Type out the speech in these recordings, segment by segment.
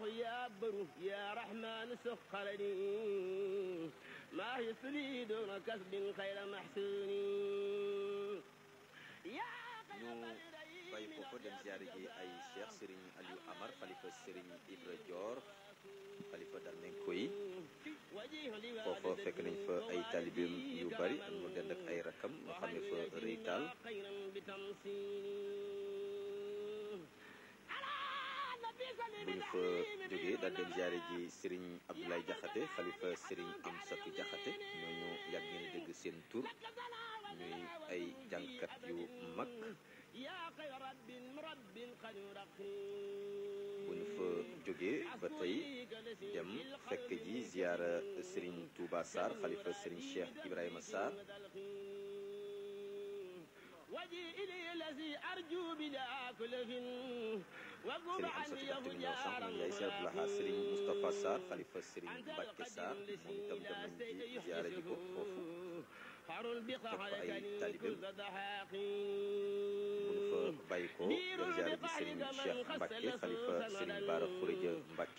يا بر يا رحمن سخرني ما يسري دون كسب خير محسون يا ñu bàyyi foofu dem ziare ji ay cheikh Serigne Aliou Amar xalifa Serigne Ibra Dior xalifa Darmenko yi foofa fekk nañ fa ay talibeem yu bari mu dend ak ay rakam ñu xam ne fa rëy taal bu ñu fa jógee daal dem ziare ji Serigne Abdoulaye Diakhaté xalifa Serigne Amsatou Diakhaté ñooñu yàgg ngeen dégg seen tur ñuy ay jàngkat yu mag bu ñu fa jógee ba tey dem fekk ji ziara Serigne Touba Sarr xalifa Serigne Cheikh Ibrahima Sarr Serigne Amsatou Diakhaté mi ñëw sànq moom yaay Cheikh Abdoulaha Serigne Moustapha Sarr xalifa Serigne Mbacke Sarr moom itam dem nañ ci ziara ji ko foofu topp ay talibeem bu ñu fa bàyyi ko dem ziara ji Serigne Cheikh Mbacke xalifa Serigne Bara Khourédia Mbacke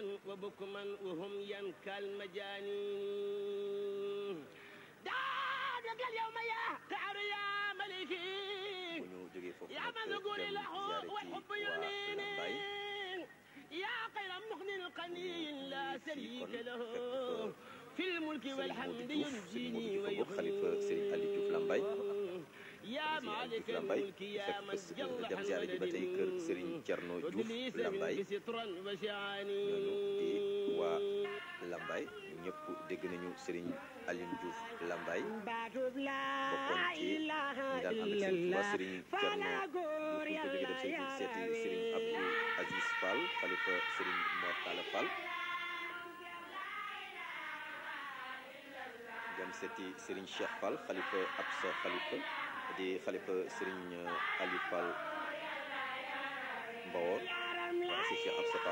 bu ñu jógee foofu nag dem ziara ji waa Lambaye يا خير مغن قني لا شريك له في الملك Serigne والحمد Modou Diouf Serigne ينجيني Modou Diouf xalifa Serigne Aliou Diouf Lambaye يا مالك الملك يا من جل dem ziara ji ba tey kër Serigne Thierno Diouf Lambaye سترا وشعاني ñooñu di waa Lambaye ñëpp dégg nañu Serigne Aliou Diouf Lambaye baatub bokkoon laa ci ñi ilaaha daan ànd ak Serigne Touba illallah Serigne fana Thierno góor Diouf ñu jógee yàlla dem seeti seeti Serigne yàlla Abdou Aziz Fall xalifa Serigne Mor Talla Fall dem seeti Serigne Cheikh Fall xalifa Absa xalifa di xalifa Serigne Aliou Fall Mbawor waaw si Cheikh Absa Fall